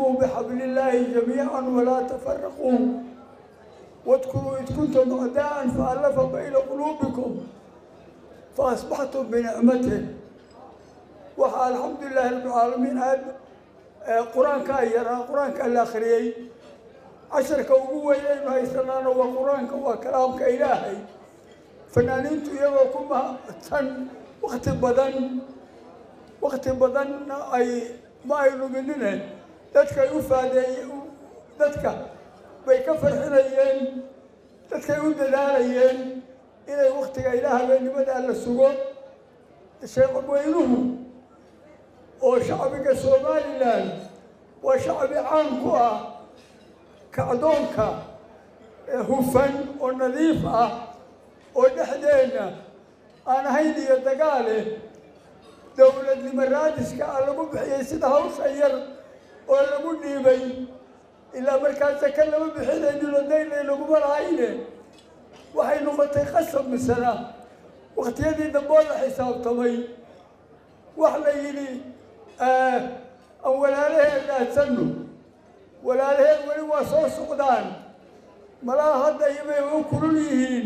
واعتصموا بحبل الله جميعا ولا تفرقوا واذكروا إذ كنتم أعداء فألف بين قلوبكم فأصبحتم بنعمته وحا الحمد لله رب العالمين هذا قرآن كايرا قرآن كالآخرية عشر كوبوة إنه هيسنانا وقرآن وكلام كإلهي فنانين تيغو كما تن وقت بدن وقت بدن أي ما يلومنين dadka u faadeeyey dadka bay ka farxinayeen dadkay u dadaalayeen inay waktiga ilaa habeennimada la sugo sheeqweynuhu oo shacbiga somalilan waa shacbi caan ku ah kacdoonka hufan oo nadiif ah oo dhexdeenna aan ahayn iyo dagaale dowladnimo raadiska ah lagu bixiyey sida hawsha yar oo lagu dhiibay ilaa markaa saka lama bixinaynin oo daynay laguma lahayne waxay noqotay qasab misana waktiyadii dambe oo la xisaabtamay wax la yidhi aan walaalaheen dhaadsanno walaalaheen weli waa soo socdaan malaha hadda iyobay u kulul yihiin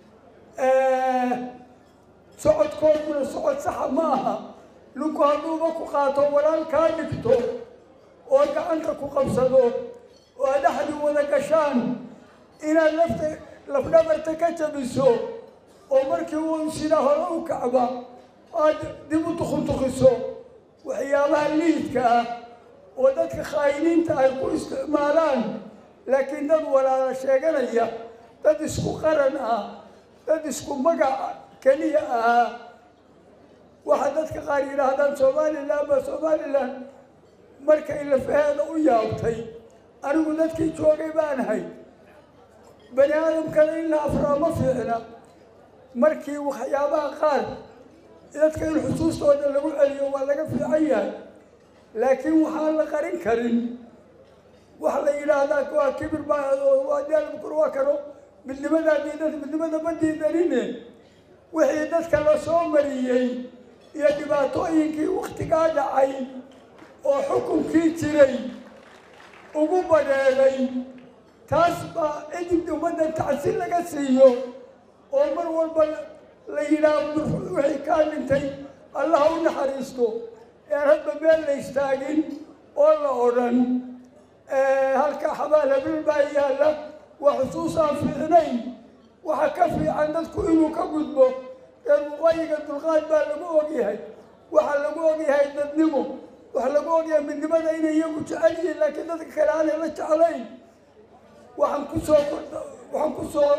socodkooduna socod saxa ma aha ninku hadduuba ku qaato walaal kaa dhigto oo gacanta ku qabsado oo aad dhexdi wada gashaan inaad lafta lafdhabarta ka jabiso oo markii uu sida hore u kacba aad dib u tukuntukiso waxyaabaha liidka ah oo dadka khaa'iniinta ay ku isticmaalaan laakiin dad walaala sheeganaya dad isku qaran ah dad isku magac keliya ahaa waxaa dadka qaar yidhaahdaan somalilan ba somalilan markay lafaheeda u yaabtay anigu dadkii joogay baan ahay bani aadamkana in la afraa ma fiicna markii waxyaabaha qaar dadka in xusuustooda lagu celiyo waa laga fiican yahay laakiin waxaan la qarin karin wax la yidhaahdaa waa kibir baa waa daalbukur waa kano midnimadaa diidan midnimada ma diidanine wixii dadka la soo mariyey iyo dhibaatooyinkii waktigaa dhacay oo xukunkii jiray ugu badheeday taas baa cidib ummadda tacsi laga siiyo oo mar walba la yidhaahdo wixii kaa dhintay allaha u naxariisto ean hadba meel la istaagin oo la odhan halkaa xabaal habil baa yaalla waa xusuus aan fiicnayn waxa ka fiican dadku inuu ka gudbo ee muqayiga dulqaad baa lagu ogyahay waxaa lagu ogyahay dadnimo waxaa lagu ogyahay midnimada inay iyagu jecel yihiin laakiin dadka kale aanay la jeclayn waxaan kusoo waxaan kusoo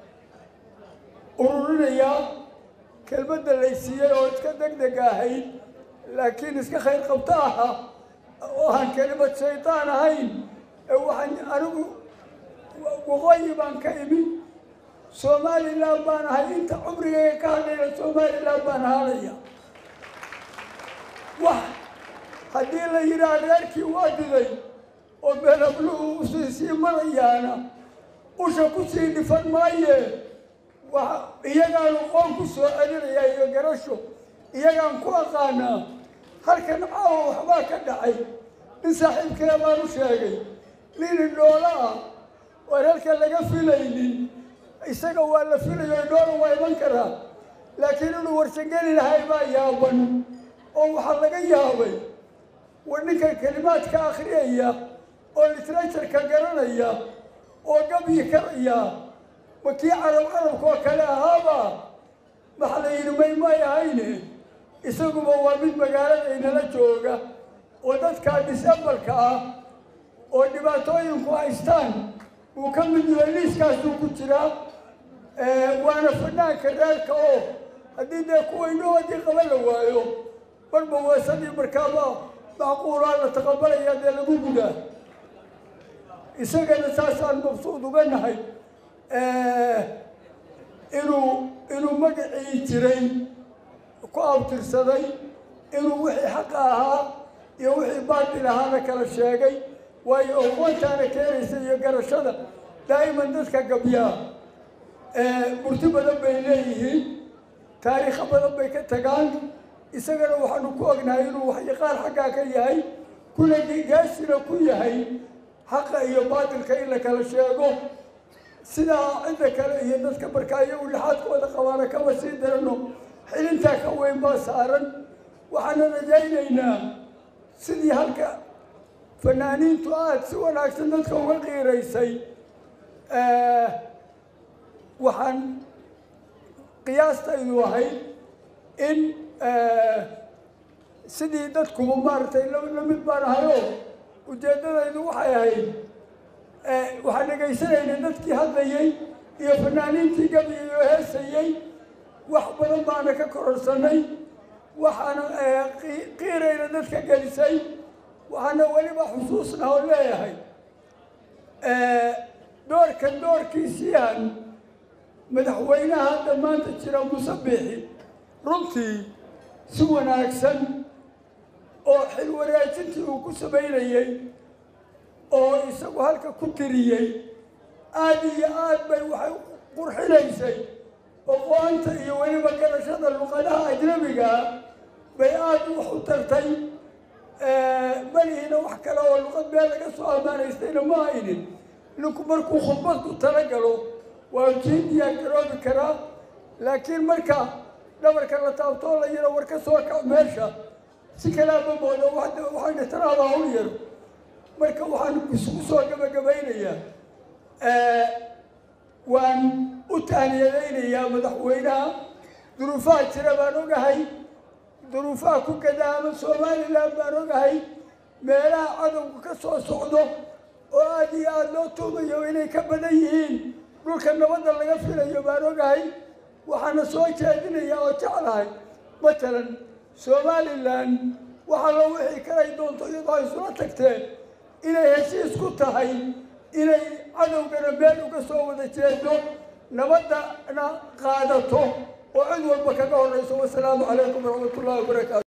ururinayaa kelmadda laysiiyey oo iska deg deg ahayd laakiin iska khayr qabto aha oo aan kelimad shaydaan ahayn ee waxaan anigu waqooyi baan ka imi somalilan baan ahay inta cumrigayga ka hadlayna somalilan baan ahaanaya wax haddii la yidhaah reerkii waa diday oo beelabluhu usii sii marayaana usha kusii dhifan maaye wa iyagaanu qoon ku soo celinaya iyo garasho iyagaan ku aqaanaa halkan caawa waxbaa ka dhacay nin saaxiibkee baan u sheegay nin indhoola ah oo halka laga filaynin isaga waa la filayo indhoola waa iman karaa laakiin inuu warsangeli lahay baa yaaban oo waxaa laga yaabay war ninka kelimaadka akhriyaya oo literatureka garanaya oo gabyi karaya ma kii carab carabka oo kale ahaaba maxaa la yidhi may may ahayne isaguba waa mid magaaladaynala jooga oo dadkaa disabalka ah oo dhibaatooyinku haystaan uu ka mid yahay liiskaasuu ku jiraa waana fanaanka reerka oo haddii dee kuwa indhahoodii qaba la waayo marba weesadii markaaba macquulaa la taqabalaya dee lagu gudaa isagana saasaan mabsuud uga nahay inuu inuu magacii jiray ku abtirsaday inuu wixii xaqa ahaa iyo wixii baatil ahaana kala sheegay waayo aqoontaana keenaysa iyo garashada daa'iman dadka gabyaa murti badan bay leeyihiin taariikho badan bay ka tagaan isagana waxaanu ku ognahay inuu waxyaqaan xaggaa ka yahay kuna geesina ku yahay xaqa iyo baatilka in la kala sheego sidaa cidda kale iyo dadka markaa iyagu lixaadkooda qabaana kama sii darano xilintaa ka weyn baa saaran waxaana rajaynaynaa sidii halka fanaaniintu aada si wanaagsan dadka uga qiiraysay waxaan qiyaastaydu ahayd in sidii dadkuba maaragtay la mid baan ahayoo ujeeddadaydu waxay ahayd waxaan dhegaysanaynay dadkii hadlayey iyo fanaaniintii gabayay oo heesayey wax badan baana ka kororsanay waxaana qiirayna dadka gelisay waxaana weliba xusuusna oo leeyahay doorkan doorkiisiihan madaxweynaha hadda maanta jira muse biixi runtii si wanaagsan oo xil wareejintii uu ku samaynayey oo isagu halka ku tiriyey aada iyo aad bay waxay qurxinaysay oqo-anta iyo weliba garashada luqadaha ajnabigaa bay aada wax u tartay malihiina wax kale oo luqad meel laga soo ammaanaystayna ma haynin ninku markuu khudbad ku talagalo waa kii diyaar garoobi karaa laakiin marka dhabarka la taabtoo la yaro war ka soo kac meesha si kalaama moodo waxayna taraada hawl yaro marka waxaan isugu soo gabagabaynayaa waan u taaniyadaynayaa madaxweynaha duruufaha jira baan ogahay duruufaha ku gadaama somalilan baan ogahay meelaha cadowga ka soo socdo oo aada iyo aada loo tuumayo inay ka badan yihiin dhulka nabadda laga filayo baan ogahay waxaana soo jeedinayaa oo jeclahay matalan somalilan waxaa loo wixii kalay doonto iyadoo ay isula tagteen inay heshiis ku tahay inay cadowgana meel uga soo wada jeedo nabaddana qaadato oo cid walba kaga horrayso wasalaamu calaykum waraxmat ullahi wabarakaatu